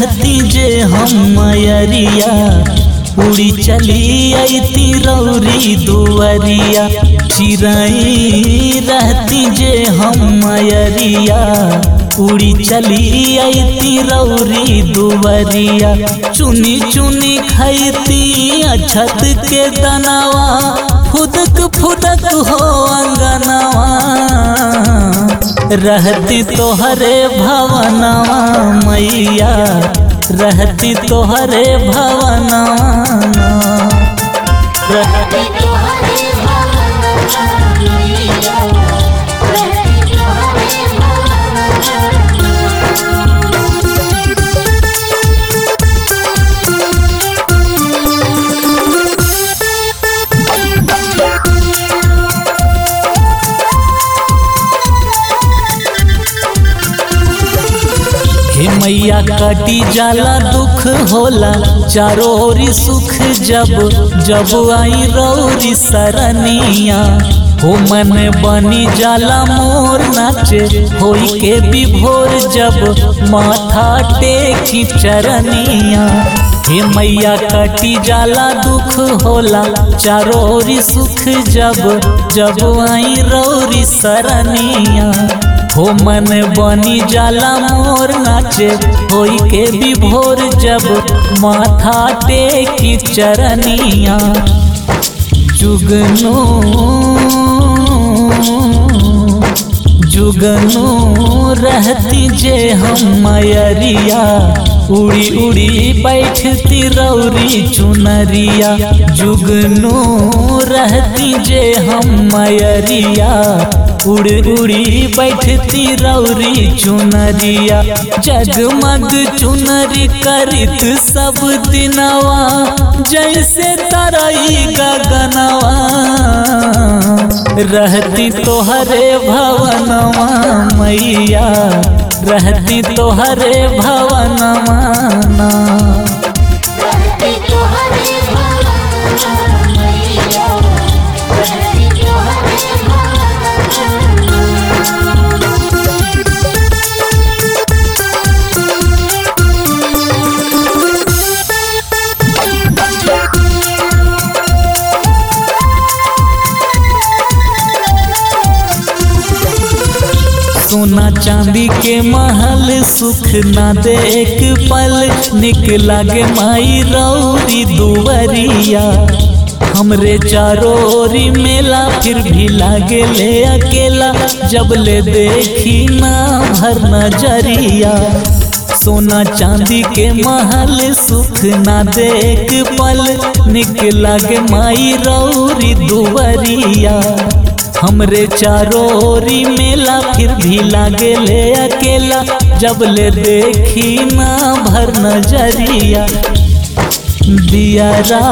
रहती जे हम मयरिया उड़ी चली अती रौरी दुवरिया चिराई रहती जे हम मयरिया उड़ी चली अती रौरी दुवरिया चुनी चुनी खैती अछत के दनावा फुदक फुदक हो अंगनवा रहती तोहरे भवनवा मैया रहती तोहरे भवनवा रहती तोहरे भवनवा मैया रहती तोहरे हे मैया कटी जाला दुख होला चारों ओरी सुख जब जब आई रौरी सरनिया हो मन बनी जाला मोर नाचे होई के विभोर जब माथा टेकी चरनिया हे मैया कटी जाला दुख होला चारों ओरी सुख जब जब आई रौरी सरनिया हो मन बनी जाला मोर नाचे होई के विभोर जब माथा टेकी चरनिया जुगनू जुगनू रहती जे हम मयरिया उड़ी उड़ी बैठती रौरी चुनरिया जुगनू रहती जे हम मयरिया उड़ उड़ी बैठती रौरी चुनरिया जगमग चुनरी करित सब दिनवा जैसे तरई गगनवा रहती तोहरे भवनवा मैया रहती तोहरे भवनवा ना। रहती तोहरे भवनवा मैया रहती तोहरे भवनवा सोना चांदी के महल सुख ना दे एक पल निक लागे माई रौरी दुवरिया हमरे चारों ओरी मेला फिर भी लागे ले अकेला जब ले देखी ना भर नजरिया सोना चांदी के महल सुख ना दे एक पल निक लागे माई रौरी दुवरिया हमरे चारों ओरी मेला फिर भी लागे ले अकेला जब ले देखी ना भर नजरिया दियारा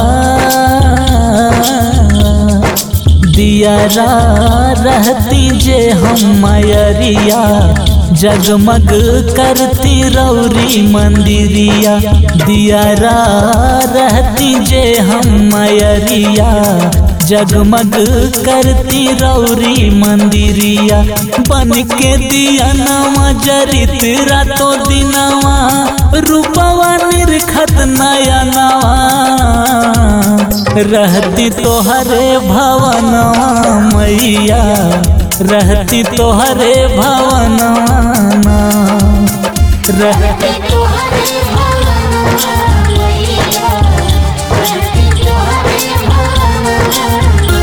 दियारा रहती जे हम मयरिया जगमग करती रौरी मंदिरिया दियारा रहती जे हम मयरिया जगमग करती रौरी मंदिरिया बन के दिया नवा जरित रातों दिनवा रूपवा निरखत नया नवा रहती तोहरे भवनवा मैया रहती तोहरे भवनवा ना। रहती तोहरे भवनवा मैया रहती तोहरे भवनवा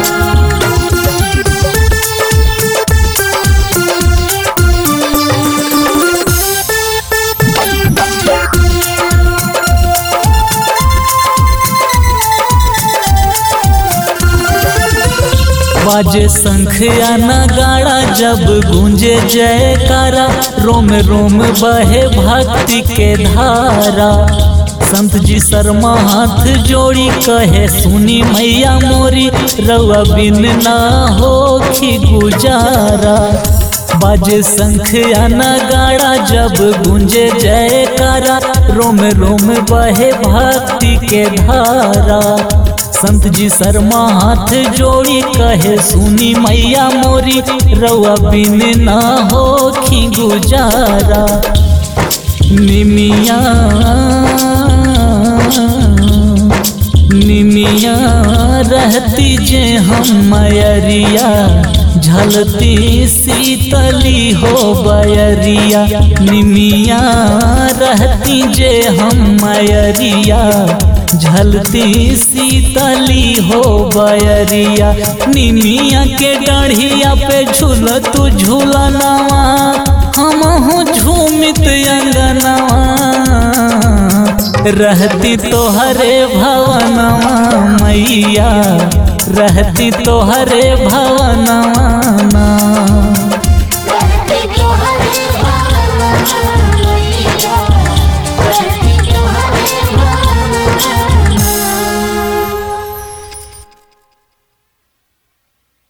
बाजे शंख या नगाड़ा जब गूंजे जयकारा रोम रोम बहे भक्ति के धारा संत जी शर्मा हाथ जोड़ी कहे सुनी मैया मोरी रवा बिन ना हो खी गुजारा बाजे शंख या नगाड़ा जब गूंजे जयकारा रोम रोम बहे भक्ति के धारा संत जी शर्मा हाथ जोड़ी कहे सुनी मैया मोरी रवा बिन ना हो खी गुजारा निमिया निमिया रहती जे हम मयरिया झलती शीतली हो बयरिया निमिया रहती जे हम मयरिया झलती शीतली हो बयरिया निमिया के डाढ़िया पे झूल तू झूलनवा हम हूँ झूमित अंगनवा रहती तोहरे भवनवा मैया रहती तोहरे भवनवा